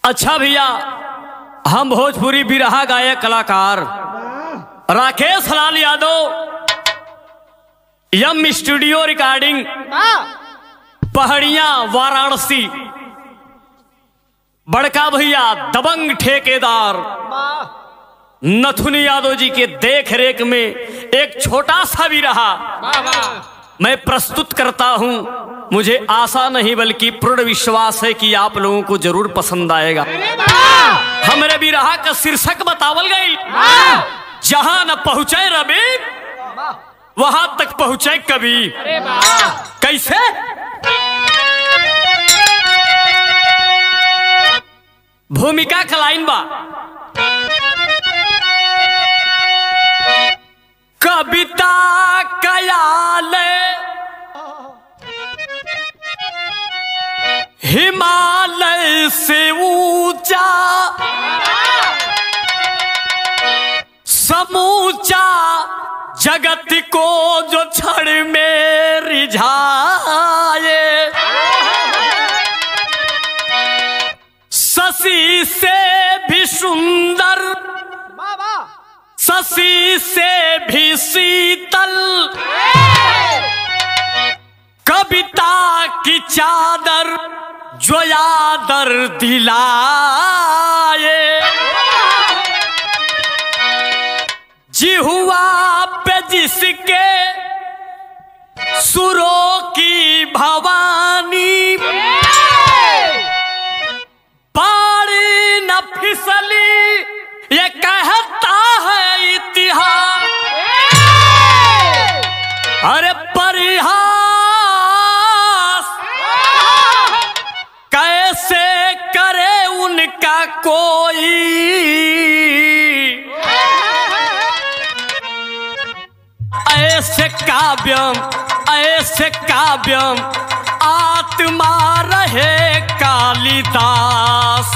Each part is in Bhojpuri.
अच्छा भैया हम भोजपुरी बिरहा गायक कलाकार राकेश लाल यादव यम स्टूडियो रिकॉर्डिंग पहाड़िया वाराणसी बड़का भैया दबंग ठेकेदार नथुन यादव जी के देख रेख में एक छोटा सा भी रहा मैं प्रस्तुत करता हूं मुझे आशा नहीं बल्कि पूर्ण विश्वास है कि आप लोगों को जरूर पसंद आएगा हमरे भी रहा का शीर्षक बतावल गई जहां न पहुंचे रवि वहां तक पहुंचे कभी कैसे भूमिका का लाइन बा कविता कयाल हिमालय से ऊंचा समूचा जगत को जो क्षण में रिझाए शशि से भी सुंदर शशि से भी शीतल कविता की चादर जो यादर दिलाए जिहुआ पे जिसके सुरों की भवानी पारी न फिसली ये कहता है इतिहास अरे परिहास कैसे करे उनका कोई ऐसे काव्यम ऐसे काव्यम आत्मा रहे कालिदास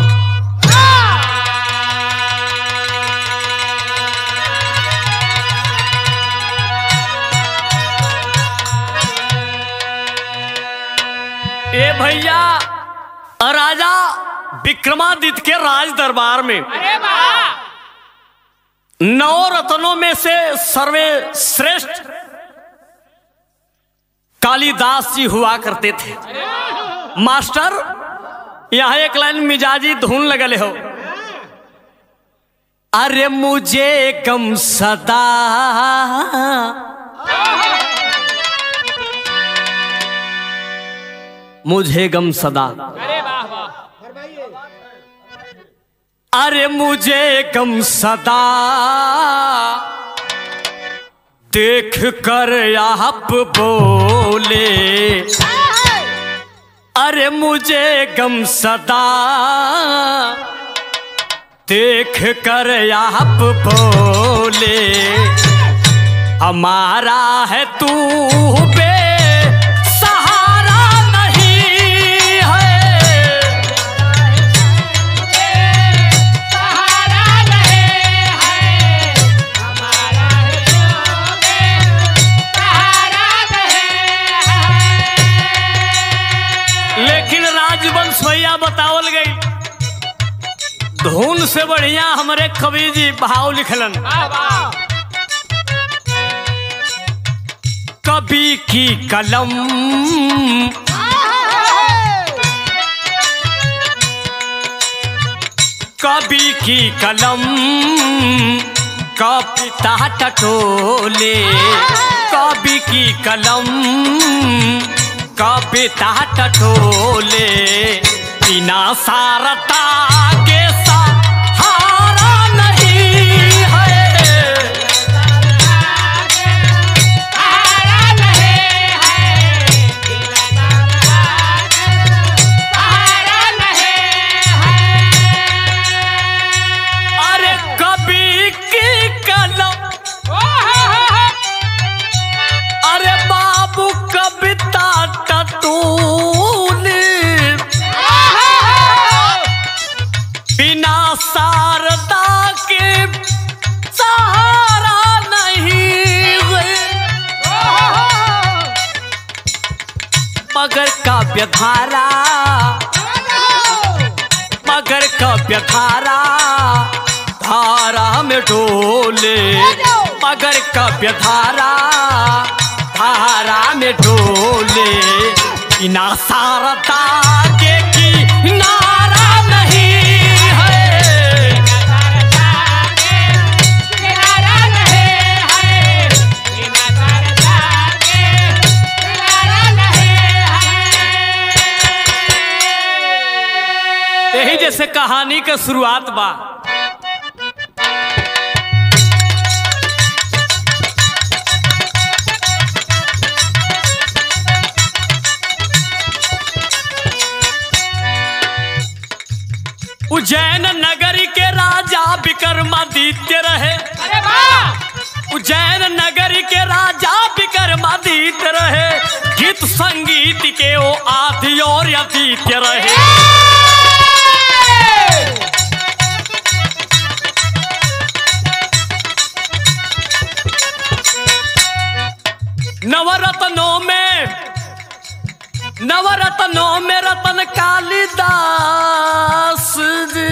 ए भैया राजा विक्रमादित्य के राज दरबार में नौ रत्नों में से सर्वे श्रेष्ठ कालिदास जी हुआ करते थे मास्टर यहाँ एक लाइन मिजाजी धुन लगल हो अरे मुझे गम सदा मुझे गम सदा अरे मुझे गम सदा देख कर आप बोले अरे मुझे गम सदा देख कर आप बोले हमारा है तू बे सहारा नहीं है लेकिन राजवंश भैया बतावल गई धुन से बढ़िया हमारे कवि जी भाव लिखलन कवि की कलम कवि की कलम कविता टटोले कवि की कलम कविता टटोले बिना सारता के सहारा नहीं है अरे कवि की कलम अरे बाबू कविता टटूली बिना शारदा के सहारा नहीं है मगर काव्य धारा मगर कव्य धारा धारा में डोले मगर कव्य धारा धारा में डोले बिना सारदा के किनारा नहीं है यही जैसे कहानी के शुरुआत बा उज्जैन नगरी के राजा विक्रमादित्य रहे उज्जैन नगरी के राजा विक्रमादित्य रहे गीत संगीत के वो आदि और अतीत्य रहे नवरत्नों में नवरत्नों में रतन कालिदास जी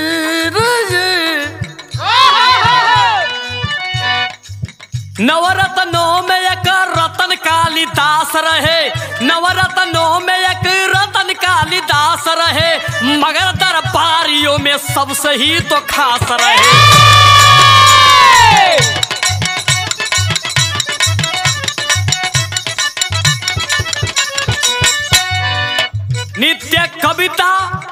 नवरत्नों में एक रतन कालिदास रहे नवरत्नों में एक रतन कालिदास रहे मगर दरबारियों में सबसे ही तो खास रहे नित्य कविता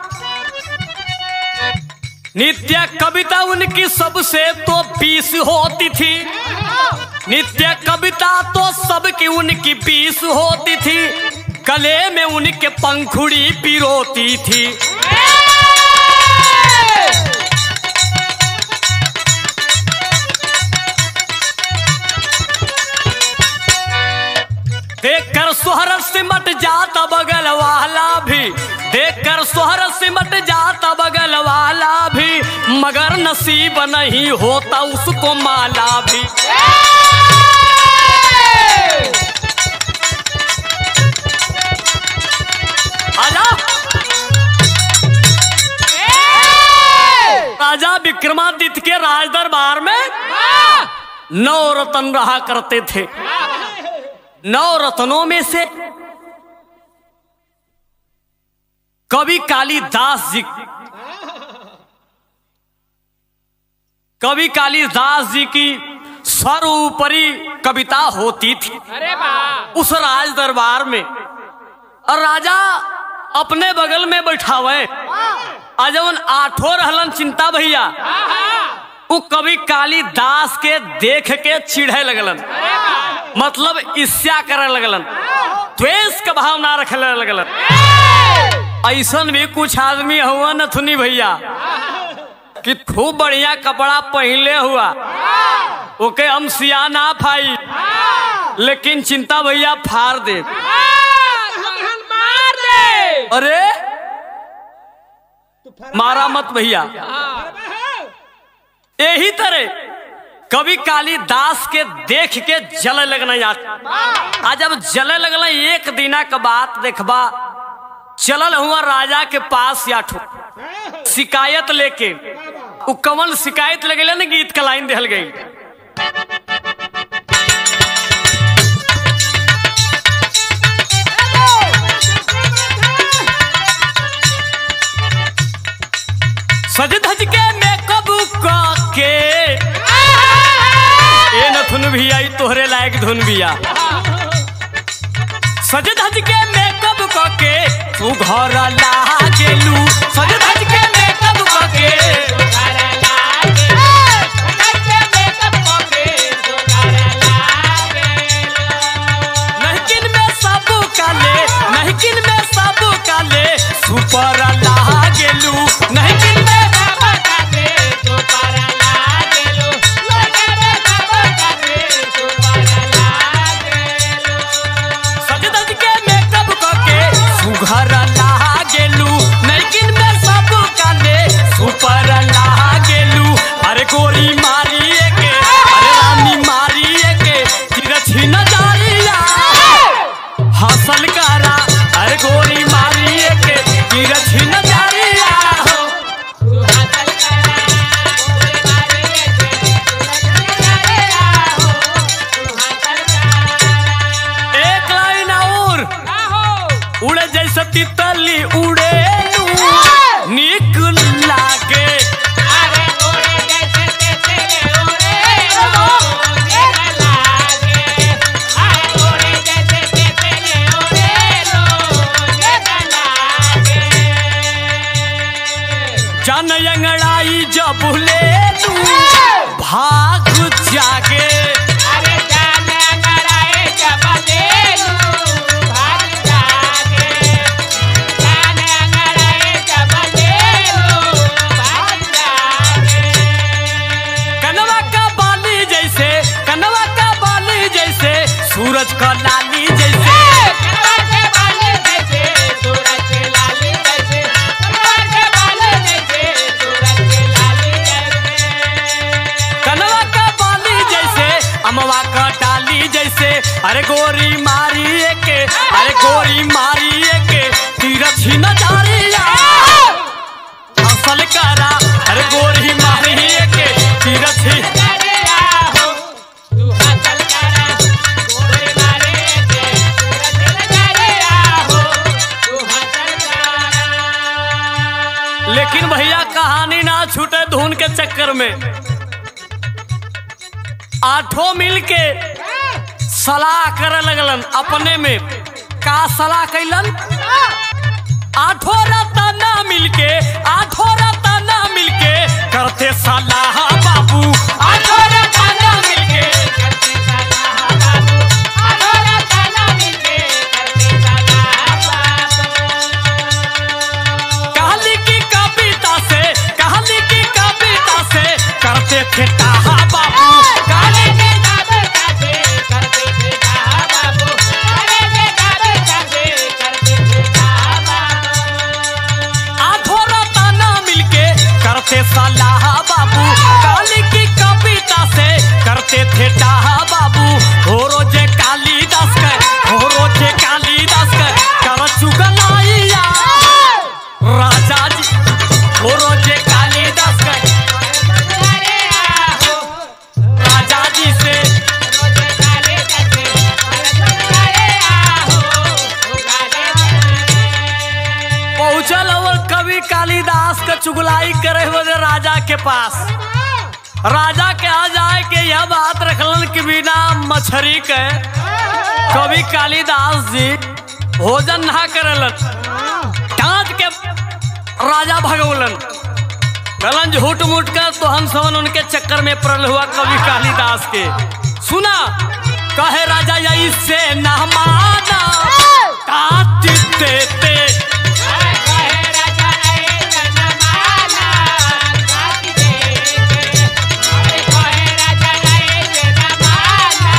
नित्य कविता उनकी सबसे तो बीस होती थी नित्य कविता तो सबकी उनकी बीस होती थी गले में उनके पंखुड़ी पिरोती थी देखकर सोहर सिमट जाता बगल वाला भी देखकर सोहर सिमट जाता बगल वाला भी मगर नसीब नहीं होता उसको माला भी आजा राजा विक्रमादित्य के राज दरबार में नौ रतन रहा करते थे नौ रत्नों में से कवि कालिदास जी कवि कालिदास जी की सर्वोपरि कविता होती थी उस राज दरबार में और राजा अपने बगल में बैठावे अजवन आठों रहलन चिंता भैया वो कवि कालिदास के देख के चिढ़े लगलन मतलब ईर्ष्या करे लगलन द्वेष का भावना रखे लगलन ऐसन भी कुछ आदमी हुआ नथुनी भैया कि खूब बढ़िया कपड़ा पहले हुआ ओके हम सिया ना फाई लेकिन चिंता भैया फाड़ दे अरे मारा मत भैया यही तरह कवि कालिदास के देख के जले लगना यार आज जब जले लगल एक दिना के बात देखबा चलल हुआ राजा के पास या ठो शिकायत लेके उ कमल शिकायत लगे ना गीत का लाइन दिहल गई सज धज के मेकअप के ए नथुन भैया ई तोहरे लायक धुन भैया सज धज के मेकअप क के तू घर लागेलू सज धज के मेकअप क के नहकिन में सब काले नहकिन में सब काले सुपर लागेलू नहकिन में सज धज के मेकअप क के सुघर लागेलू नहकिन में सब काले सुपर लागेलू अरे गोरी मारिए के अरे रानी मारिए के तिरछी नजरिया हसल करा अरे गोरी मारिए के तिरछी नजरिया हो जान अंगड़ाई जब ले लू भाग जागे अरे जान अंगड़ाए जब लेलू भाग जागे जान अंगड़ाए जब लेलू भाग जागे कनवा का बाली जैसे कनवा का बाली जैसे सूरज का लाली जैसे कनवा के बाल जैसे सूरज के लाली जैसे कनवा के बाल जैसे सूरज के लाली जैसे कनवा का बाली जैसे अमवा का डाली जैसे अरे गोरी मारी के अरे गोरी मारी के तीरथ ही नजारिया असल करा अरे गोरी मारी के तीरथ ही अरे आहो तू हासिल करा गोरे मारे के सूरज नजारे आहो तू हासिल करा लेकिन भैया कहानी ना छूटे धुन के चक्कर में आठों मिल के सलाह करे लगलन अपने में का सलाह कैलन आठों रतना मिलके आठों रतना मिलके करते सलाह बाबू आठों रतना मिलके करते सलाह बाबू आधोरा ताला मिलके करते सलाह बाबू कहानी की कविता से कहानी की कविता से करते थे ताहा बाबू काले के काबे काबे करते थे कहा बाबू काले के काबे काबे करते थे कहा बाबू आठों रतना मिलके करते सलाह बाबू काली की कविता से करते थे टाहा बाबू हो रोजे कालीदास के हो रोजे कालीदास के कर चुगलाइया राजा जी हो रोजे कालीदास के अरे आहो राजा जी से रोजे काले जैसे अरे आहो काले जैसे पहुंचल और कवि कालिदास के चुगलाई करे बदे राजा के पास राजा के आ जाए के यह बात रखलन कि बिना मछरी के कवि कालिदास जी भोजन ना करलन डांट के राजा भगवलन कहलन झूठ मूठ कर तो हम समन उनके चक्कर में पड़ल हुआ कवि कालिदास के सुना कहे राजा या इससे ना माना काट देते कहे राजा ए जनमाला काट दे अरे कहे राजा ए जनमाला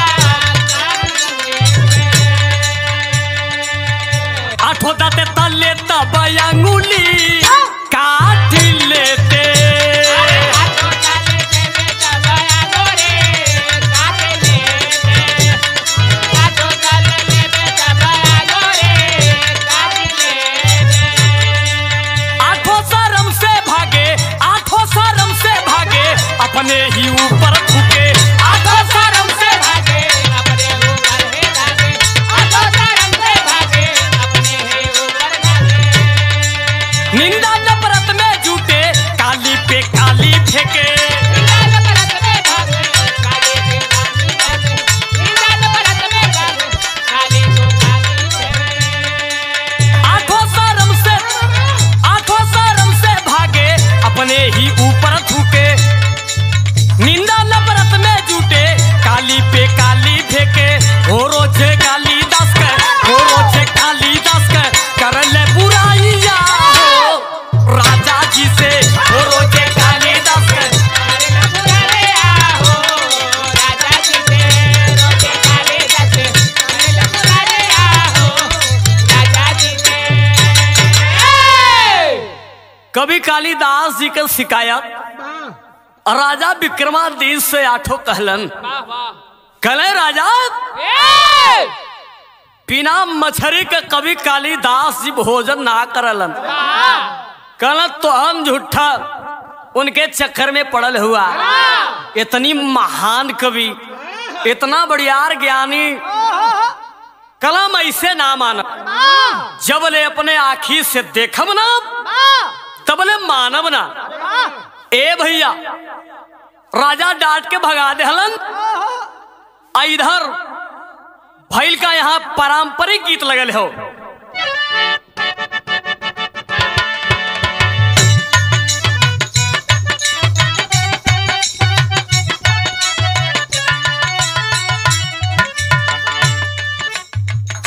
काट आठो दाते तले तब अंगुली काट लेते अरे हाथों डाले से बेटा बया गोरे काट ले हाथों डाले से बेटा बया गोरे काट ले आठों शर्म से भागे आठों शर्म से भागे अपने ही ऊपर थूके आठों शर्म से भागे अपने ऊपर है भागे आधो शर्म से भागे अपने है ऊपर भागे निंदा नफरत में जूटे काली पे काली फेंके निंदान परत में भागे काले के काली भागे निंदान परत में भागे काले को काली भागे आठों शर्म से आठों शर्म से भागे अपने ही ऊपर थूके निंदा नफरत में जूटे काली पे काली फेंके हो रोजे काली दास के हो रोजे काली दास के कर ले बुराइया हो राजा जी से हो रोजे काली दास के अरे लखुरा रे आहो राजा जी से रोके काले जाते अरे लखुरा रे आहो राजा जी से कभी कालिदास जी के शिकायत राजा विक्रमादित्य से आठों कहलन वाह वाह कहले राजा ए बिना मछरी के कभी कालिदास जी भोजन ना करलन वाह कहलन तो हम झूठा उनके चक्कर में पड़ल हुआ इतनी महान कवि इतना बढ़ियार ज्ञानी कलम ऐसे ना माना जब ले अपने आखी से देखब ना तबले मानब ना ए भैया राजा डांट के भगा देहलन आ इधर भैल का यहाँ पारंपरिक गीत लगल हो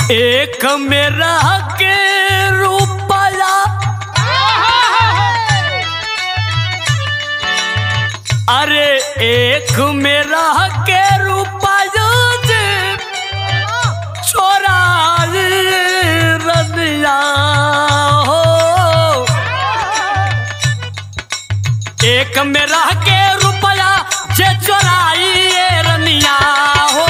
एक मेरा के रुपया अरे एक मेरा के रुपया जे छोरा रदिया हो एक मेरा के रुपया जे चोराई ये रनिया हो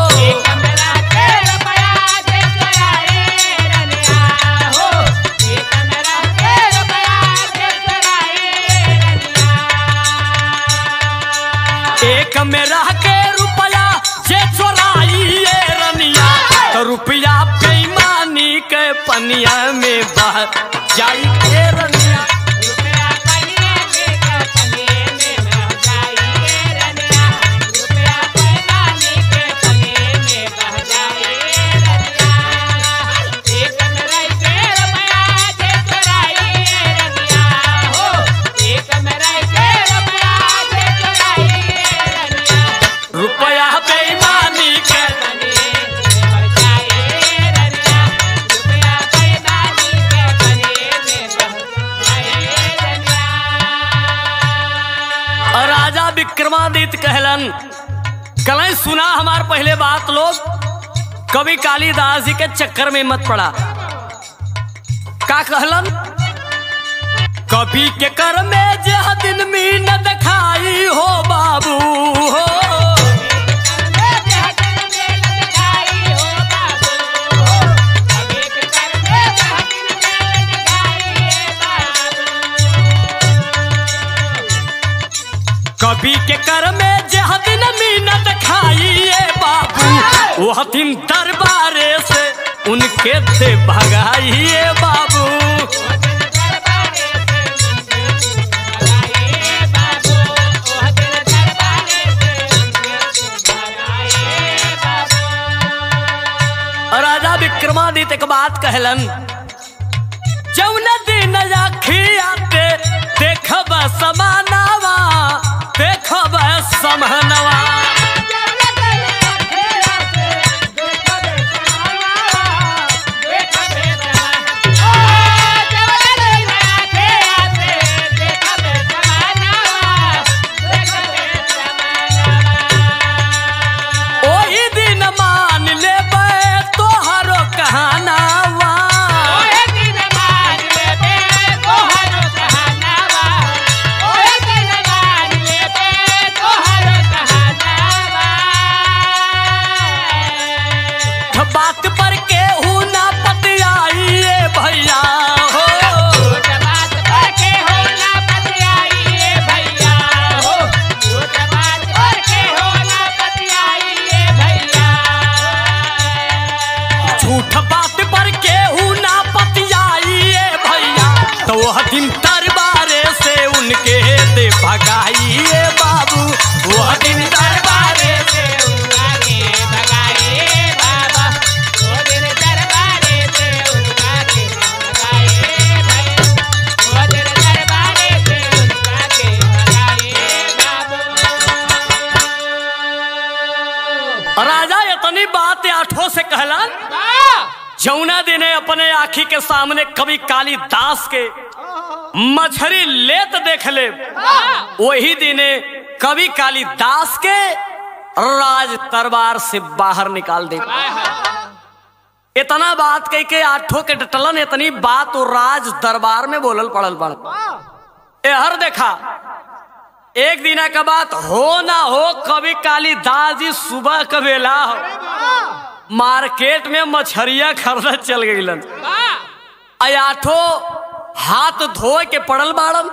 एक मेरा के रुपया जे चोराई ये रनिया तो रुपया बेईमानी के पनिया में बह जाई के रनिया रुपया बेईमानी के और राजा विक्रमादित्य कहलन कल सुना हमार पहले बात लोग कवि कालिदास जी के चक्कर में मत पड़ा का कहलन कवि के कर में जह दिन में न दिखाई हो बाबू हो कवि के कर में जह दिन में न दिखाई बाबू वह दिन दरबारे से उनके दे भगाइए बाबू और राजा विक्रमादित्य एक बात कहलन जौन दिन आखी आते देखब समानावा देखब समहनवा ओही दिन मान लेबे तोहरो कहानावा बात पर केहू ना पतियाइए भैया हो झूठ बात पर केहू ना पतियाइए भैया तो वह दिन दरबारे से उनके दे भगाइए बाबू वह दिन दरबारे से राजा इतनी बात आठों से कहलन जौना दिने अपने आखी के सामने कवि कालिदास के मछरी लेत देख ले वही दिने कवि कालिदास के राज दरबार से बाहर निकाल दे इतना बात कह के आठों के डटलन इतनी बात वो राज दरबार में बोलल पड़ल पड़ एहर देखा एक दिना का बात हो ना हो कभी कालिदास जी सुबह का बेला हो मार्केट में मछरिया खरीद चल गईलन आठो हाथ धोए के पड़ल बाड़न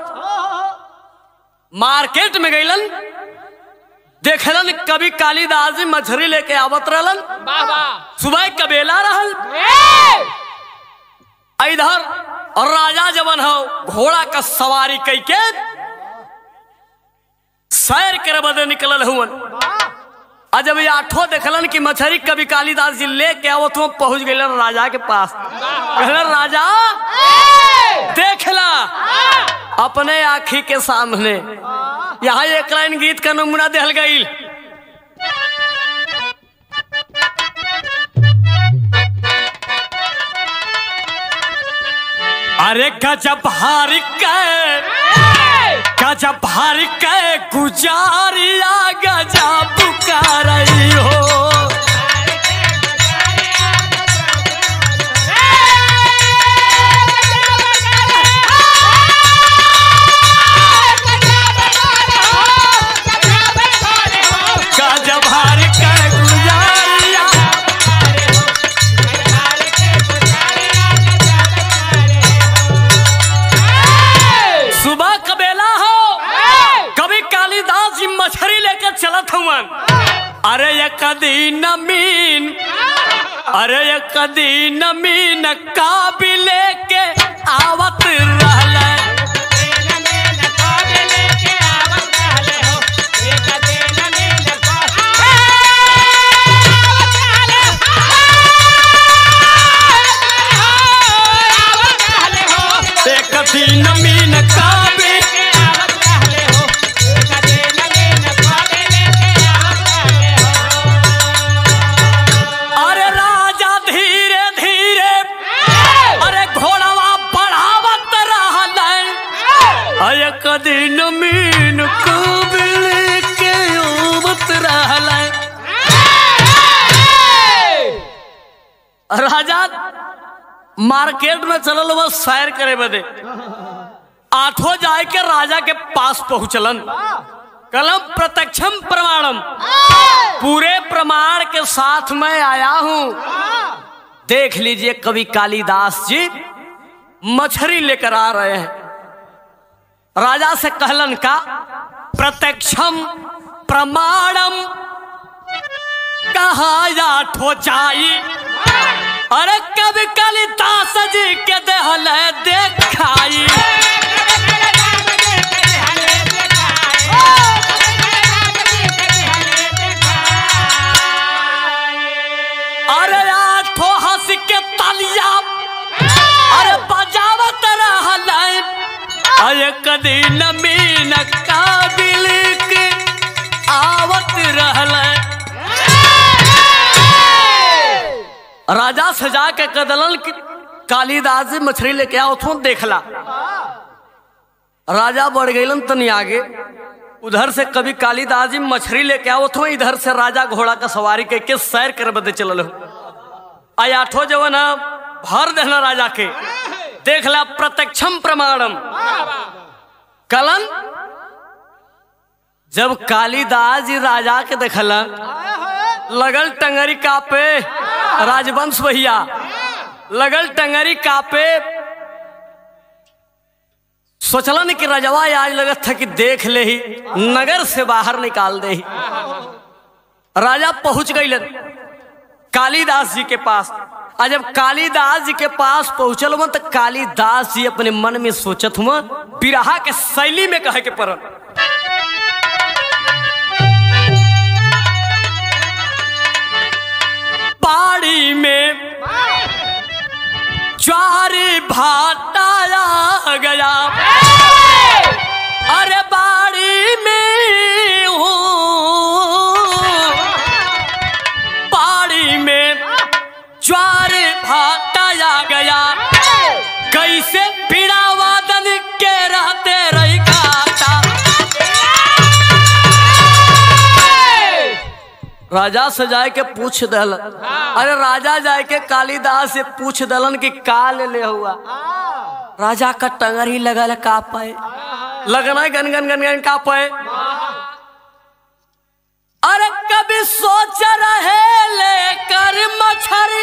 मार्केट में गईलन देखलन कभी कालिदास जी मछली लेके आवत रहलन सुबह का बेला रहल इधर और राजा जवन हो घोड़ा का सवारी कई के सैर करे बदे निकलल हुवन आ जब ये आठो देखलन कि मछरी कभी कालिदास जी लेके आवत हुआ पहुंच गए राजा के पास कहलन राजा देखला अपने आखी के सामने यहाँ एक लाइन गीत का नमूना दिहल गई अरे गजब हार के गजब हार के गुजारिया गजब कर रही हो गजब हार के गुजारिया सुबह कबेला हो कभी कालिदास जी मछली लेकर चलत हुवन अरे ये कदी नमीन अरे ये कदी नमीन काबिल लेके आवत रहल एक कदी नमीन काबिल अरे राजा धीरे धीरे अरे घोड़वा बढ़ावत रहल अरे कदी नमीन काबिल लेके आवत रहल राजा मार्केट में चलल बस सैर करे बदे आठो जाए के राजा के पास पहुंचलन कलम प्रत्यक्षम प्रमाणम पूरे प्रमाण के साथ मैं आया हूं देख लीजिए कवि कालिदास जी मछली लेकर आ रहे हैं राजा से कहलन का प्रत्यक्षम प्रमाणम कहा आठो जाई अरे कवि कालिदास जी के देहल देखाई अरे आठो हंस के तालिया अरे बजावत रहल अरे कदी नमीन काबिल के आवत रहल राजा सजा के कदलन कि कालिदास जी मछली लेके आओ थो देखला राजा बढ़ गईलन तनी आगे उधर से कभी कालिदास जी मछली लेके आओ थो इधर से राजा घोड़ा का सवारी करके सैर कर बदे चलल हो आई आठो जवन है, भर देना राजा के देखला प्रत्यक्षम प्रमाणम कलन जब कालिदास जी राजा के देखला लगल टंगरी कापे राजवंश भैया लगल टंगरी कापे सोचलन कि रजवा आज लगत था कि देख ले ही नगर से बाहर निकाल दे ही राजा पहुंच गईलन कालिदास जी के पास आज जब कालिदास जी के पास पहुंचल हुआ तो कालिदास जी अपने मन में सोचत हुआ बिरहा के शैली में कहे के पड़ल बाड़ी में ज्वारी भाटा आ गया अरे बाड़ी में हूँ बाड़ी में ज्वार भाटा आ गया कैसे पीड़ा वादन के रहते रही खाता राजा से जाए के पूछ दल अरे राजा जाए के कालिदास से पूछ दलन कि का ले ले हुआ राजा का टंगर ही लगल का पाए लगना है गन गन गन गन का पाए अरे कभी सोच रहे लेकर मछरी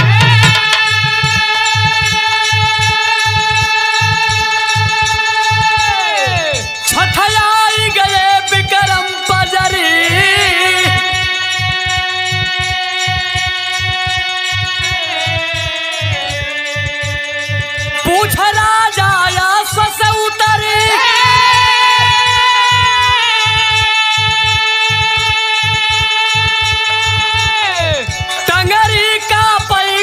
छठयाई गए विक्रम बजरी पूछ राजा या सस उतरे टंगरी का पै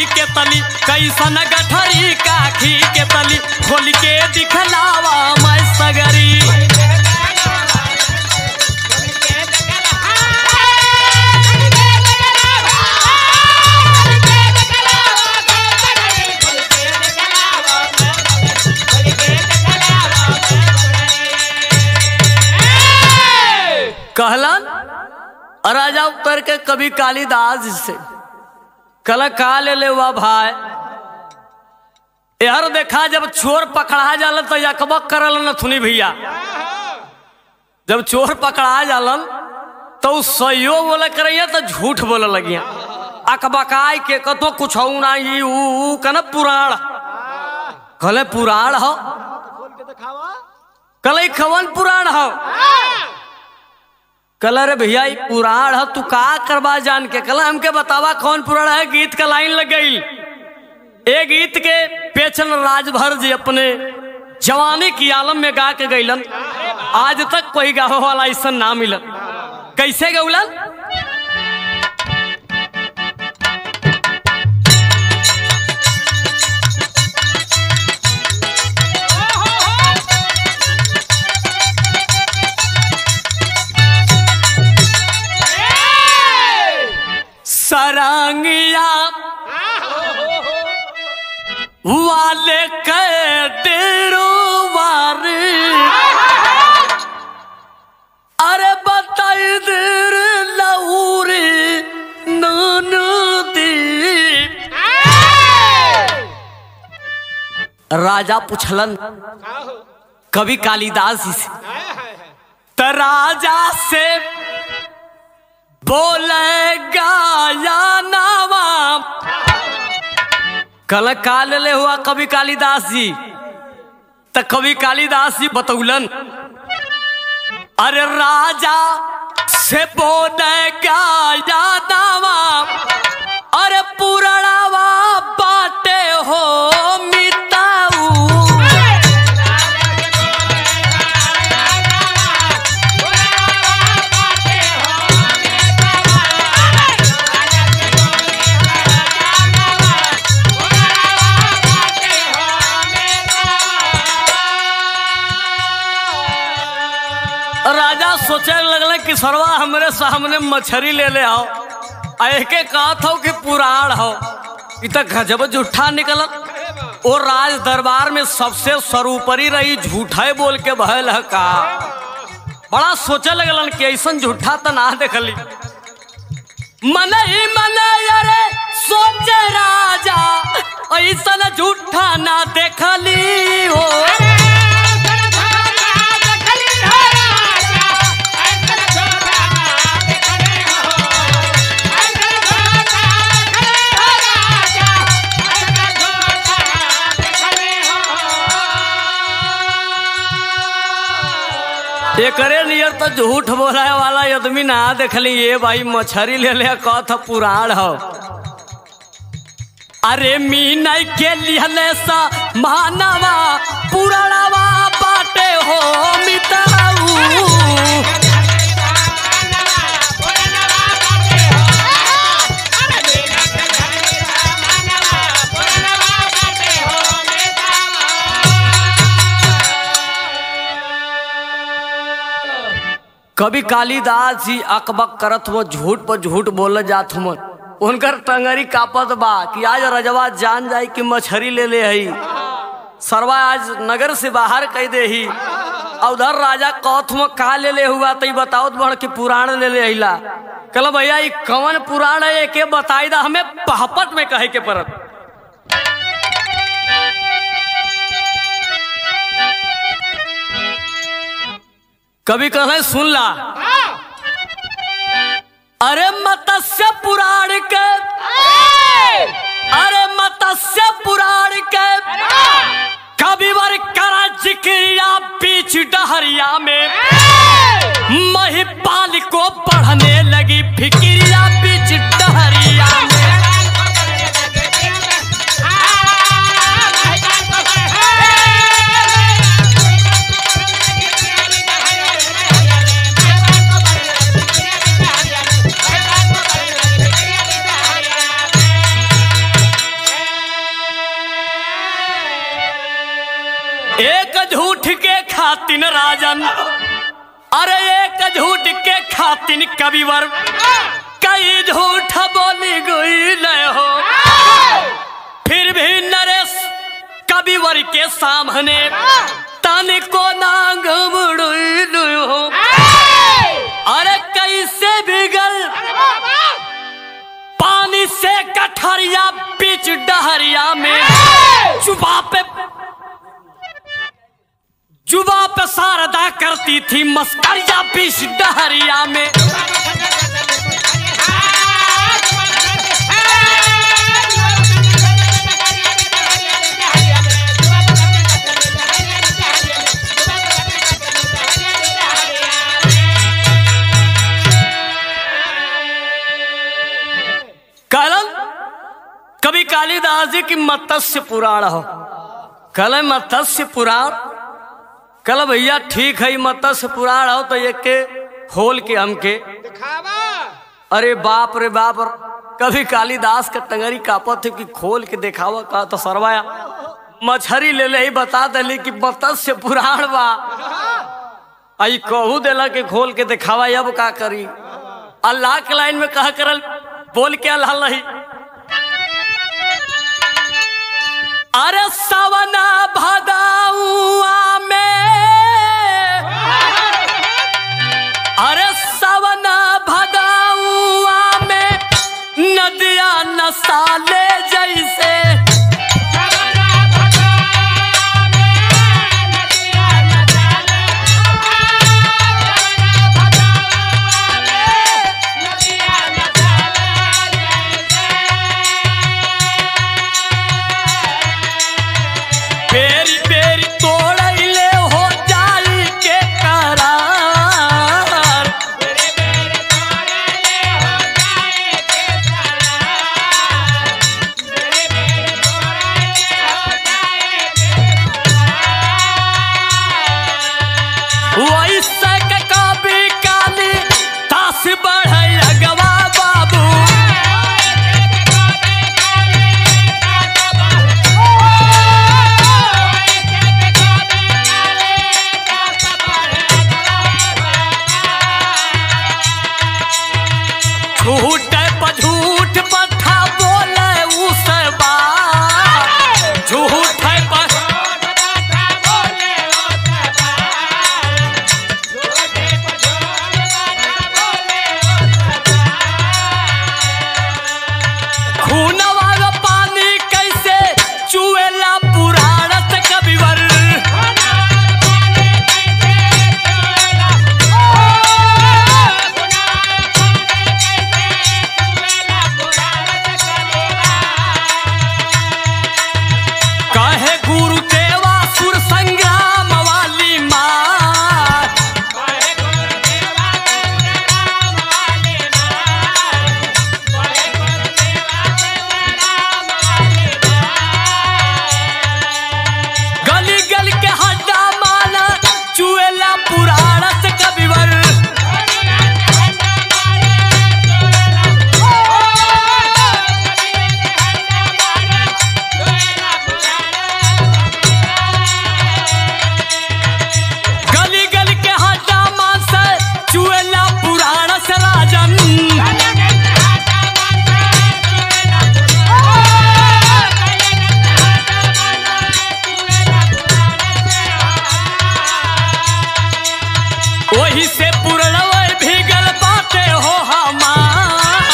के तली कैसन गठरी काखी के तली खोल के दिखलावा मैं सगरी कहलन राजा उतर के कभी कालिदास से कल का ले ले हुआ भाई यार देखा जब चोर पकड़ा जालन तो यकबक करल नथुनी भैया जब चोर पकड़ा जालन तो उ सहियो बोले करैया तो झूठ बोले लगिया अकबकाय के कतो कुछ ना ई ऊ ऊ कन पुराण कहले पुराण हो खोल के दिखावा कल खवन पुराण हो कल रे भैया ई पुराण हो तू का करवा जान के कल हमके बतावा कौन पुराण है गीत का लाइन लग गई ए गीत के पेचन राजभर जी अपने जवानी की आलम में गा के गईलन आज तक कोई गावे वाला ऐसा ना मिलन कैसे गौलन सरांगिया वाले के डेरो वार अरे बताई देर लऊरी नानू दी राजा पुछलन कवि कालिदास जी से त राजा से बोलेगा या नावा कल काल ले हुआ कवि कालिदास जी त कवि कालिदास जी बतौलन अरे राजा से बोलेगा या नावा अरे पुरणावा बाटे हो मिताऊ राजा सोचे लगल कि सरवा हमरे सामने मछरी ले ले आओ आ एके कहत हो कि पुराण हो इ त गजब झूठा निकलल ओ राज दरबार में सबसे सरूपरी रही झूठे बोल के भयल है का बड़ा सोचे लगलन कि ऐसन झूठा त ना देखली मन ही मन अरे सोचे राजा ऐसन झूठा ना देखली हो एकरे नियर तो झूठ बोला वाला आदमी ना देखली ये भाई मछरी ले ले कथ पुराण हो अरे मीन के लिहले सा मानवा पुराणवा बाटे हो मिताऊ कभी कालिदास जी अकबक करत हुआ झूठ पर झूठ बोल जात हुआ उनकर टंगरी कापत बा कि आज रजवा जान जाई कि मछरी ले ले हई सरवा आज नगर से बाहर कह दे ही और उधर राजा कौथ में का ले ले हुआ तो बताओ बढ़ के पुराण ले ले अला कल भैया ई कवन पुराण है के बताई दा हमें पहपट में कहे के परत कभी कहे सुन ला अरे मत्स्य पुराण के अरे मत्स्य पुराण के कविवर करा जिक्रिया बीच डहरिया में महिपाल को पढ़ने लगी फिक्रिया बीच डहरिया में राजन अरे एक झूठ के खातिन कविवर कई झूठ बोली गई हो फिर भी नरेश कविवर के सामने तन को ना घबड़ू हो अरे कैसे बिगल पानी से कठरिया बीच डहरिया में जुबा पे जुबा पे शारदा करती थी मस्करिया बीच डहरिया में कलम कभी कालिदास जी की मत्स्य पुराण हो कल मत्स्य पुराण कल भैया ठीक है मत्स्य पुराण हो तो ये के खोल के हमके अरे बाप रे बाप कभी कालिदास का टंगरी कापत है कि खोल के देखावा का तो सरवाया मछरी ले ले ही बता दली कि मत्स्य पुराण बा आई कहू देला के खोल के दिखावा अब का करी अल्लाह के लाइन में कहा करल बोल के अल्लाह नहीं अरे सवना भदाउआ में अरे सवना भदाउआ में नदिया नसाले जैसे पेरी पेरी तोड़ले हो जाई के करार वैसे के कभी काली तास बढ़ै अगवा बाबू झूठ पर झूठ पठा बोले उस बात झूठ पर खूनवा का पानी कैसे चुएला पुराण से कविवर कहे गुरु देवा सुर संग्राम वाली माँ गली गल के हड्डा माना चुएला पुराण से कविवर गली गल के हड्डा मान से चुएला पुराण से राजन वही से पुरणव भीगल बाते हो हमार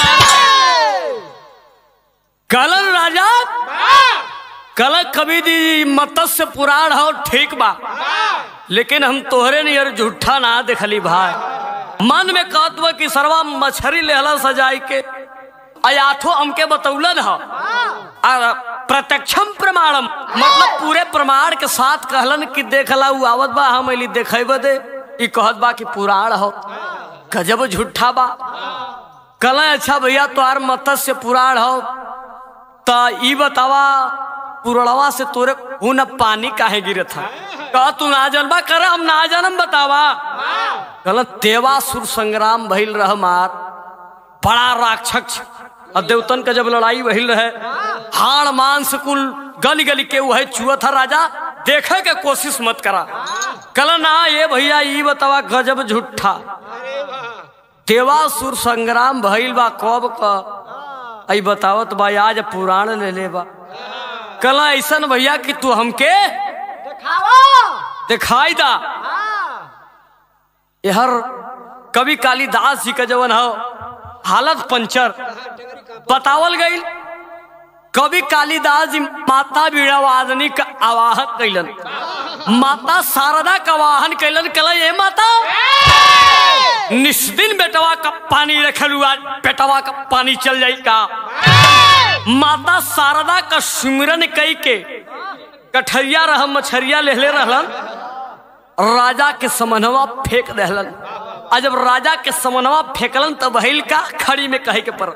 कलन राजा कल कभी दी मत्स्य पुराण हो ठीक बा लेकिन हम तोहरे नियर झूठा ना देखली भाई मन में कहत बा कि सरवा मछरी लेहला सजाई के अयाठो हमके बतौलन ह और प्रत्यक्षम प्रमाणम मतलब पूरे प्रमाण के साथ कहलन कि देखला उ आवत बा हम अली देखेब दे ई कहत बा कि पुराण हो गजब झूठा बा कल अच्छा भैया तोहार मत्स्य पुराण हो त ई बतावा पुरड़वा से तोरे खून पानी काहे गिरत था कह तू ना जानबा कर हम ना जानम बतावा कहल देवासुर संग्राम भइल रह मार बड़ा राक्षस और देवतन का जब लड़ाई भइल रहे हाड़ मांस कुल गली गली के वह चुआ था राजा देखे के कोशिश मत करा कल ना ये भैया ई बतावा गजब झूठा अरे वाह देवासुर संग्राम भइल बा कब क आई बतावत बा आज पुराण ले ले बा कल ऐसन भैया कि तू हमके दिखाओ दिखाई दा हाँ यहर कवि कालिदास जी का जवन हो हालत पंचर बतावल गई कवि कालिदास जी माता बीड़ा वादनी का आवाहन कैलन माता शारदा का आवाहन कैलन कल ये माता निस्दिन बेटवा का पानी रखल हुआ बेटवा का पानी चल जाई का माता शारदा का सुमिरन कई के कठरिया रह मछरिया लेहले रहलन राजा के समनवा फेंक दहलन आ जब राजा के समनवा फेंकलन तब बहिल का खड़ी में कहे के पर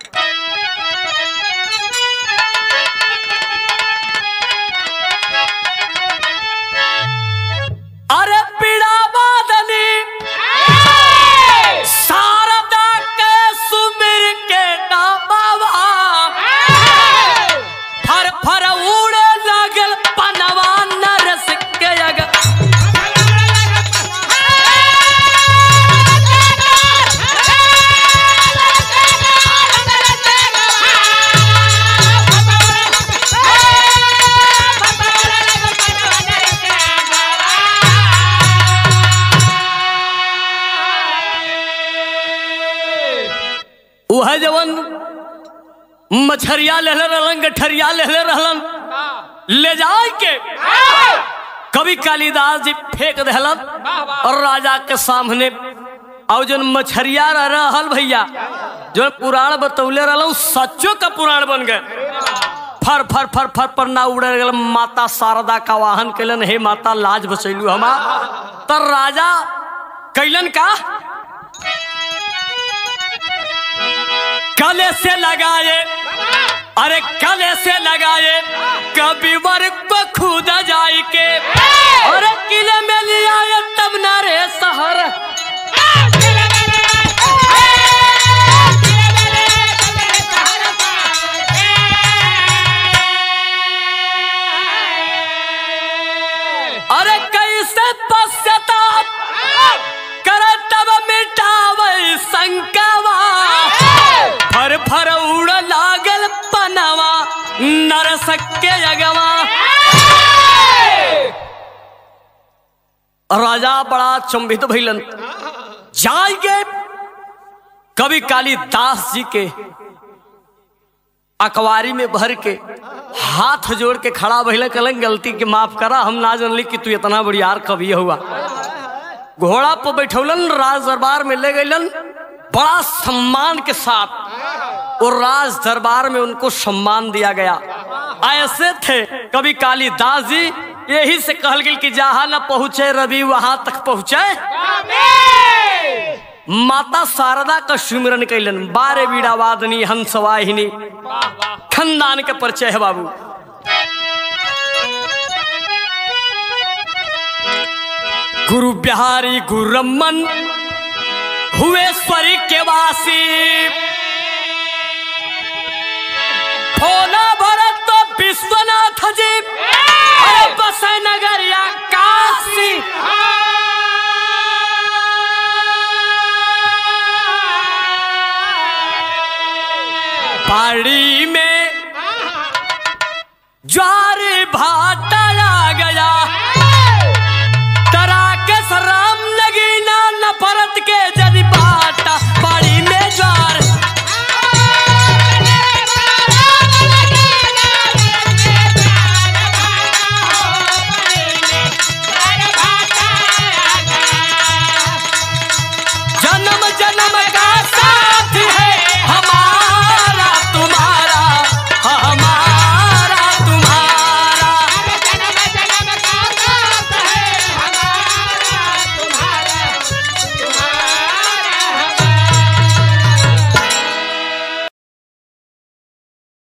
अरे पीड़ा बादनी शारदा के सुमिर के नामावा फर फर उड़े लागल पनवा नरस के अगर वह जवन मछरिया लेले रहलन गठरिया लेले रहलन ले जाए के कवि कालिदास जी फेंक दहलन और राजा के सामने और जन मछरिया रह रहल भैया जो पुराण बतौले रहल सच्चो का पुराण बन गए फर फर फर फर पर ना उड़े गल माता शारदा का वाहन कैलन हे माता लाज बचैलू हमा तर राजा कैलन का कले से लगाए अरे कले से लगाए कभी वर्ग को खुद जाई के अरे किले में लिया ये तब ना रे शहर अरे कैसे पश्चाताप कर तब मिटावे संकवा फर फर उड़ लागल पनवा नरसक के अगवा राजा बड़ा चंभित भइलन जाएंगे कवि कालिदास जी के अखबारी में भर के हाथ जोड़ के खड़ा भइल कलन गलती के माफ करा हम ना जानली कि तू इतना बड़ियार कवि हुआ घोड़ा पर बैठौलन राज दरबार में ले गईलन बड़ा सम्मान के साथ और राज दरबार में उनको सम्मान दिया गया ऐसे थे कवि कालिदास जी यही से कहल गेल कि जहां न पहुंचे रवि वहां तक पहुंचे माता शारदा का सुमिरन कैलन बारे बीड़ा वादनी हंस वाहिनी खानदान के परिचय है बाबू गुरु बिहारी गुरु रमन हुए स्वरी के वासी भोला भरत तो विश्वनाथ जी अरे बसे नगरिया काशी पहाड़ी में ज्वार भात